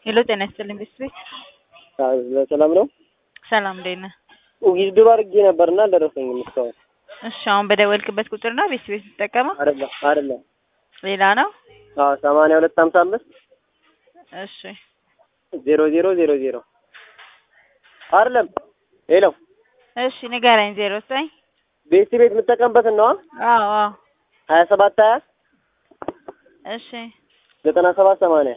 ሄሎ ጤና ይስጥልኝ ቤተሰቤት ሰላም ነው። ሰላም እንዴት ነህ? ጊዜ ድሮ አድርጌ ነበርና አልደረሰኝም እስካሁን። እሺ አሁን በደወልክበት ቁጥር ነው ቤተሰቤት የምትጠቀመው? አይደለም አይደለም። ሌላ ነው? አዎ ሰማንያ ሁለት ሀምሳ አምስት እሺ ዜሮ ዜሮ ዜሮ ዜሮ አይደለም። ሄሎ እሺ ንገረኝ። ዜሮ ዘጠኝ ቤት ቤት የምጠቀምበትን ነዋ። አዎ አዎ ሀያ ሰባት ሀያ እሺ ዘጠና ሰባት ሰማንያ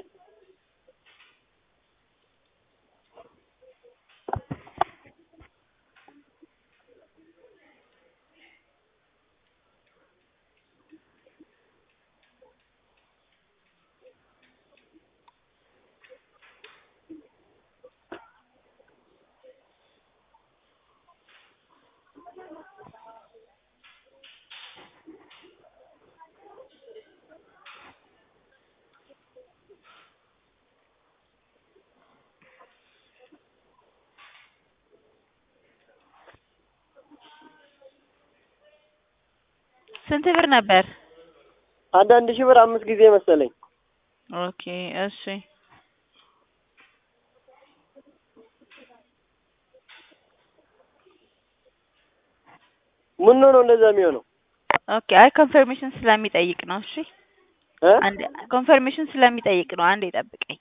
ስንት ብር ነበር? አንዳንድ ሺህ ብር አምስት ጊዜ መሰለኝ። ኦኬ እሺ ምን ነው እንደዛ የሚሆነው? ኦኬ አይ ኮንፈርሜሽን ስለሚጠይቅ ነው። እሺ እ አንድ ኮንፈርሜሽን ስለሚጠይቅ ነው። አንዴ ጠብቀኝ።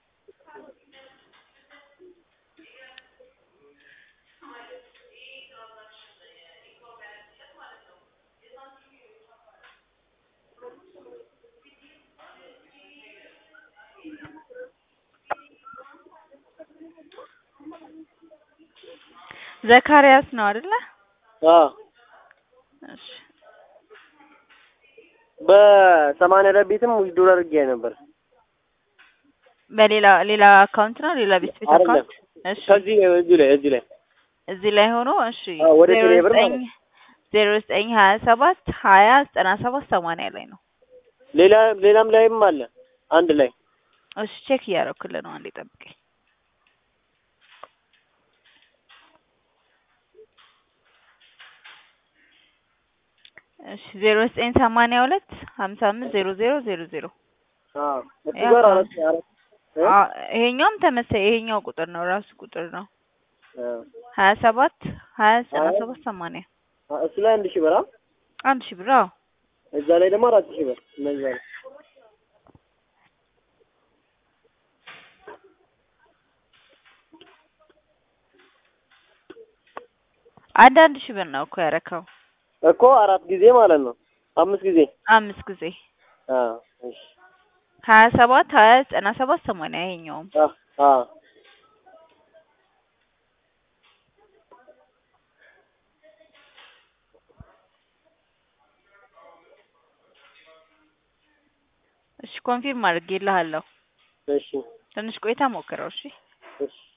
ዘካሪያስ ነው አይደለ? አዎ እሺ በሰማንያ ደቢትም ዊዝድሮ አድርጌ ነበር። በሌላ ሌላ አካውንት ነው ሌላ ቤት ቤት አይደለም። አካውንት እሺ ከዚህ እዚህ ላይ እዚህ ላይ እዚህ ላይ ሆኖ እሺ አዎ፣ ወደ ዜሮ ቴሌ ብር ዘጠኝ ማለት ነው። ዜሮ ዘጠኝ ሀያ ሰባት ሀያ ዘጠና ሰባት ሰማንያ ላይ ነው። ሌላ ሌላም ላይም አለ አንድ ላይ እሺ ቼክ እያደረኩልህ ነው። አንዴ ጠብቀኝ። እሺ ዜሮ ዘጠኝ ሰማንያ ሁለት ሀምሳ አምስት ዜሮ ዜሮ ዜሮ ዜሮ አዎ እሱ ያ ጋር ነው። አራት አራት እ? አ ይሄኛውም ተመሳይ ይሄኛው ቁጥር ነው ራሱ ቁጥር ነው። አዎ። ሀያ ሰባት ሀያ ዘጠና ሀያ ሰባት ሰማንያ አ- እሱ ላይ አንድ ሺህ ብር አ? አንድ ሺህ ብር አዎ። እዛ ላይ ደግሞ አራት ሺህ ብር እነዛ ላይ አንድ አንድ ሺህ ብር ነው እኮ ያረከው እኮ አራት ጊዜ ማለት ነው። አምስት ጊዜ አምስት ጊዜ አዎ። እሺ ሀያ ሰባት ሀያ ዘጠና ሰባት ሰማንያ ይሄኛውም አ አ እሺ ኮንፊርም አድርጌልሃለሁ። እሺ ትንሽ ቆይታ ሞክረው እሺ። እሺ